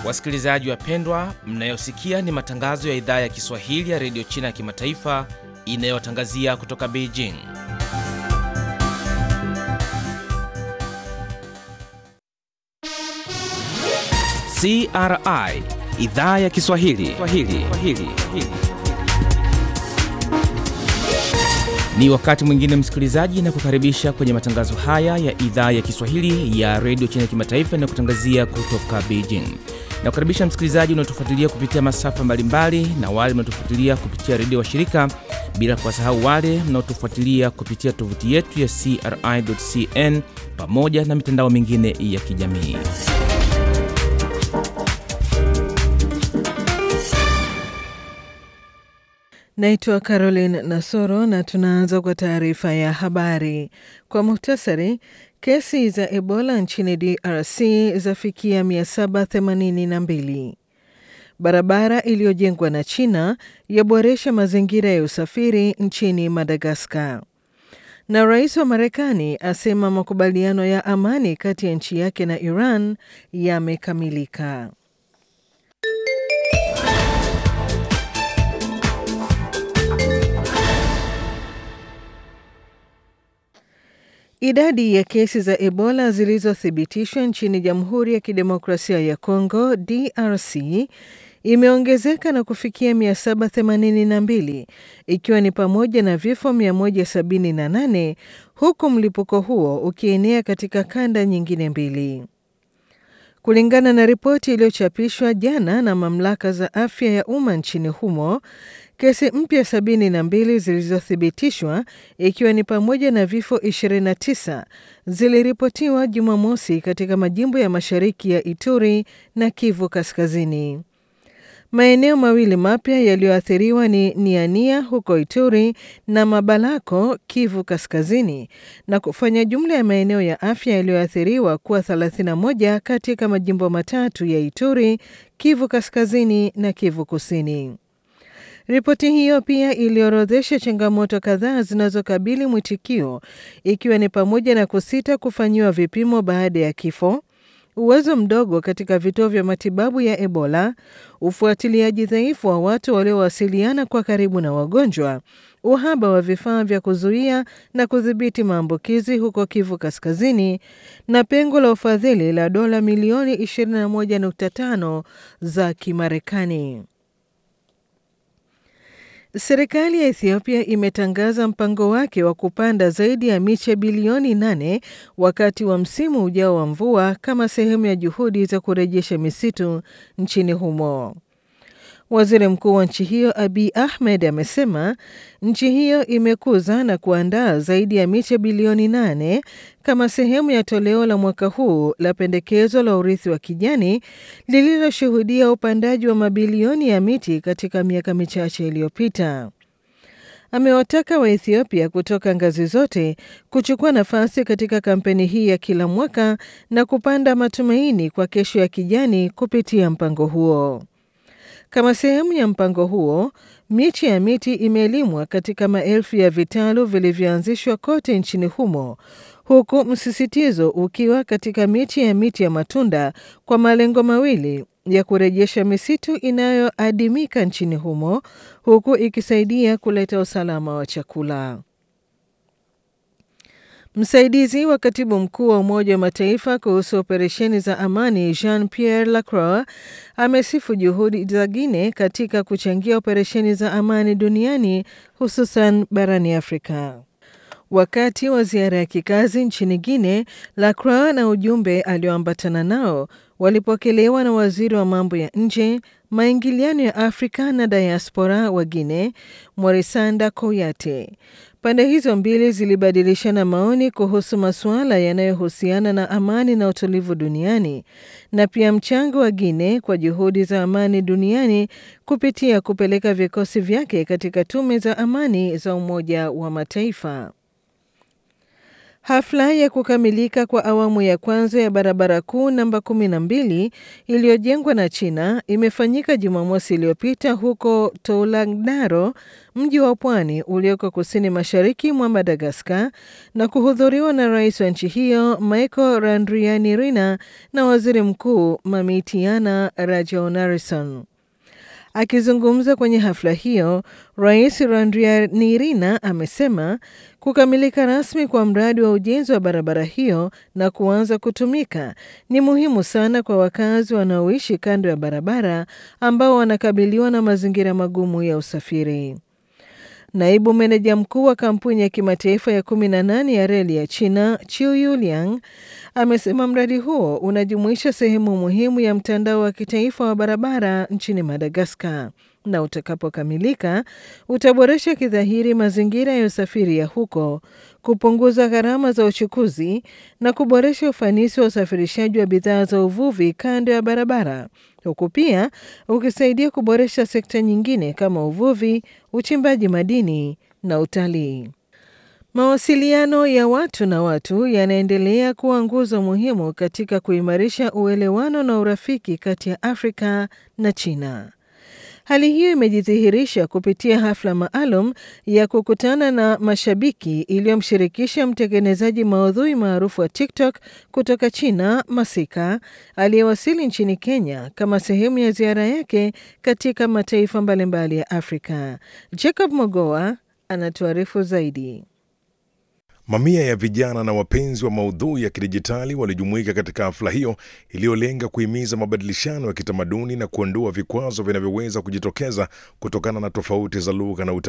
Wasikilizaji wapendwa, mnayosikia ni matangazo ya idhaa ya Kiswahili ya redio China ya kimataifa inayotangazia kutoka Beijing. CRI idhaa ya Kiswahili Swahili. Swahili. Ni wakati mwingine msikilizaji, na kukaribisha kwenye matangazo haya ya idhaa ya Kiswahili ya redio China ya kimataifa inayokutangazia kutoka Beijing. Na kukaribisha msikilizaji unaotufuatilia kupitia masafa mbalimbali na wale mnaotufuatilia kupitia redio wa shirika, bila kuwasahau wale mnaotufuatilia kupitia tovuti yetu ya CRI.cn pamoja na mitandao mingine ya kijamii. Naitwa Caroline Nasoro na tunaanza kwa taarifa ya habari. Kwa muhtasari, kesi za Ebola nchini DRC zafikia 782. Barabara iliyojengwa na China yaboresha mazingira ya usafiri nchini Madagaskar. Na rais wa Marekani asema makubaliano ya amani kati ya nchi yake na Iran yamekamilika. Idadi ya kesi za Ebola zilizothibitishwa nchini Jamhuri ya Kidemokrasia ya Kongo DRC imeongezeka na kufikia 782 ikiwa ni pamoja na vifo 178 huku mlipuko huo ukienea katika kanda nyingine mbili. Kulingana na ripoti iliyochapishwa jana na mamlaka za afya ya umma nchini humo, kesi mpya 72 zilizothibitishwa ikiwa ni pamoja na vifo 29 ziliripotiwa Jumamosi katika majimbo ya mashariki ya Ituri na Kivu Kaskazini. Maeneo mawili mapya yaliyoathiriwa ni Niania huko Ituri na Mabalako, Kivu Kaskazini, na kufanya jumla ya maeneo ya afya yaliyoathiriwa kuwa 31 katika majimbo matatu ya Ituri, Kivu Kaskazini na Kivu Kusini. Ripoti hiyo pia iliorodhesha changamoto kadhaa zinazokabili mwitikio ikiwa ni pamoja na kusita kufanyiwa vipimo baada ya kifo, uwezo mdogo katika vituo vya matibabu ya Ebola, ufuatiliaji dhaifu wa watu waliowasiliana kwa karibu na wagonjwa, uhaba wa vifaa vya kuzuia na kudhibiti maambukizi huko Kivu Kaskazini, na pengo la ufadhili la dola milioni 21.5 za Kimarekani. Serikali ya Ethiopia imetangaza mpango wake wa kupanda zaidi ya miche bilioni nane wakati wa msimu ujao wa mvua kama sehemu ya juhudi za kurejesha misitu nchini humo. Waziri mkuu wa nchi hiyo Abiy Ahmed amesema nchi hiyo imekuza na kuandaa zaidi ya miche bilioni nane kama sehemu ya toleo la mwaka huu la pendekezo la urithi wa kijani lililoshuhudia upandaji wa mabilioni ya miti katika miaka michache iliyopita. Amewataka Waethiopia kutoka ngazi zote kuchukua nafasi katika kampeni hii ya kila mwaka na kupanda matumaini kwa kesho ya kijani kupitia mpango huo. Kama sehemu ya mpango huo, miche ya miti imelimwa katika maelfu ya vitalu vilivyoanzishwa kote nchini humo, huku msisitizo ukiwa katika miche ya miti ya matunda kwa malengo mawili ya kurejesha misitu inayoadimika nchini humo, huku ikisaidia kuleta usalama wa chakula. Msaidizi wa katibu mkuu wa Umoja wa Mataifa kuhusu operesheni za amani Jean Pierre Lacroix amesifu juhudi za Guinea katika kuchangia operesheni za amani duniani hususan barani Afrika. Wakati wa ziara ya kikazi nchini Guinea, Lacroix na ujumbe alioambatana nao walipokelewa na waziri wa mambo ya nje, maingiliano ya Afrika na diaspora wa Guinea, Morisanda Kouyate. Pande hizo mbili zilibadilishana maoni kuhusu masuala yanayohusiana na amani na utulivu duniani na pia mchango wa Guinea kwa juhudi za amani duniani kupitia kupeleka vikosi vyake katika tume za amani za Umoja wa Mataifa. Hafla ya kukamilika kwa awamu ya kwanza ya barabara kuu namba 12 iliyojengwa na China imefanyika Jumamosi iliyopita huko Toulagdaro, mji wa pwani ulioko kusini mashariki mwa Madagaskar, na kuhudhuriwa na rais wa nchi hiyo Michael Randrianirina na waziri mkuu Mamitiana Rajaonarison. Akizungumza kwenye hafla hiyo, Rais Randrianirina amesema kukamilika rasmi kwa mradi wa ujenzi wa barabara hiyo na kuanza kutumika ni muhimu sana kwa wakazi wanaoishi kando ya barabara ambao wanakabiliwa na mazingira magumu ya usafiri. Naibu meneja mkuu wa kampuni ya kimataifa ya 18 ya reli ya China, Chiu Yuliang, amesema mradi huo unajumuisha sehemu muhimu ya mtandao wa kitaifa wa barabara nchini Madagaskar na utakapokamilika utaboresha kidhahiri mazingira ya usafiri ya huko, kupunguza gharama za uchukuzi na kuboresha ufanisi wa usafirishaji wa bidhaa za uvuvi kando ya barabara, huku pia ukisaidia kuboresha sekta nyingine kama uvuvi, uchimbaji madini na utalii. Mawasiliano ya watu na watu yanaendelea kuwa nguzo muhimu katika kuimarisha uelewano na urafiki kati ya Afrika na China. Hali hiyo imejidhihirisha kupitia hafla maalum ya kukutana na mashabiki iliyomshirikisha mtengenezaji maudhui maarufu wa TikTok kutoka China, Masika, aliyewasili nchini Kenya kama sehemu ya ziara yake katika mataifa mbalimbali ya Afrika. Jacob Mogoa anatuarifu zaidi. Mamia ya vijana na wapenzi wa maudhui ya kidijitali walijumuika katika hafla hiyo iliyolenga kuhimiza mabadilishano ya kitamaduni na kuondoa vikwazo vinavyoweza kujitokeza kutokana na tofauti za lugha na utamaduni.